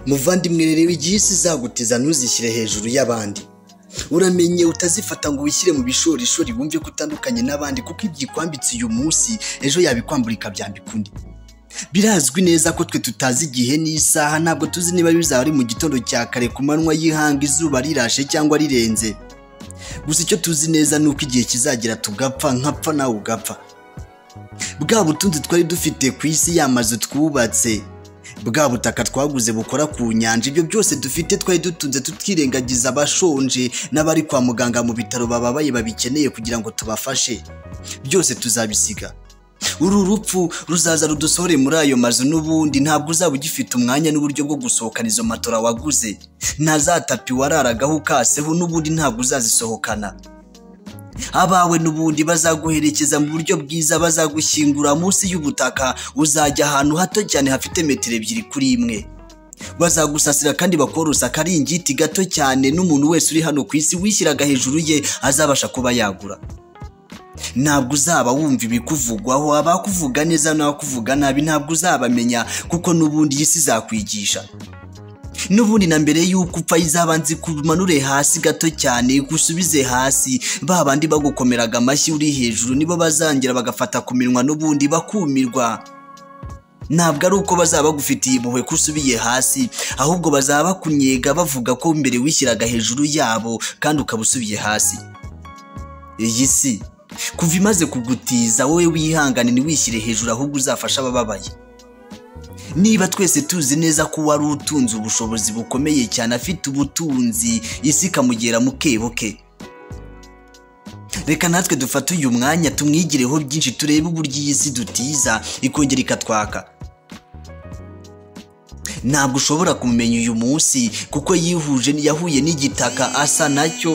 muvandimwe reba igihe isi izagutiza ntuzishyire hejuru y'abandi uramenye utazifata ngo wishyire mu bishorishori wumve ko utandukanye n'abandi kuko ibyo ikwambitse uyu munsi ejo yabikwambura ikabyambika undi birazwi neza ko twe tutazi igihe n'isaha ntabwo tuzi niba bizaba ari mu gitondo cya kare ku manywa y'ihanga izuba rirashe cyangwa rirenze gusa icyo tuzi neza ni uko igihe kizagira tugapfa nkapfa nawe ugapfa bwa butunzi twari dufite ku isi y'amazu twubatse bwa butaka twaguze bukora ku nyanja ibyo byose dufite twari dutunze tutirengagiza abashonje n'abari kwa muganga mu bitaro bababaye babikeneye kugira ngo tubafashe byose tuzabisiga uru rupfu ruzaza rudusohore muri ayo mazu n'ubundi ntabwo uzaba ugifite umwanya n'uburyo bwo gusohokana izo matora waguze nta za tapi wararagaho ukaseho n'ubundi ntabwo uzazisohokana abawe n'ubundi bazaguherekeza mu buryo bwiza bazagushyingura munsi y'ubutaka uzajya ahantu hato cyane hafite metero ebyiri kuri imwe bazagusasira kandi bakorose akaringiti gato cyane n'umuntu wese uri hano ku isi wishyiraga hejuru ye azabasha kuba yagura ntabwo uzaba wumva ibikuvugwaho abakuvuga neza n'abakuvuga nabi ntabwo uzabamenya kuko n'ubundi iyi si izakwigisha n'ubundi na mbere y'uko upfa izabanza ikumanure hasi gato cyane igusubize hasi ba bandi bagukomeraga amashyi uri hejuru nibo bazangira bagafata ku minwa n'ubundi bakumirwa ntabwo ari uko bazaba bagufitiye impuhwe ko usubiye hasi ahubwo bazaba bakunnyega bavuga ko mbere wishyiraga hejuru yabo kandi ukaba usubiye hasi iyi si kuva imaze kugutiza wowe wihangane ntiwishyire hejuru ahubwo uzafashe abababaye niba twese tuzi neza ko uwari utunze ubushobozi bukomeye cyane afite ubutunzi isi ikamugera mu kebo ke reka natwe dufate uyu mwanya tumwigireho byinshi turebe uburyo iyi si dutiza ikongera ikatwaka ntabwo ushobora kumumenya uyu munsi kuko yihuje yahuye n'igitaka asa nacyo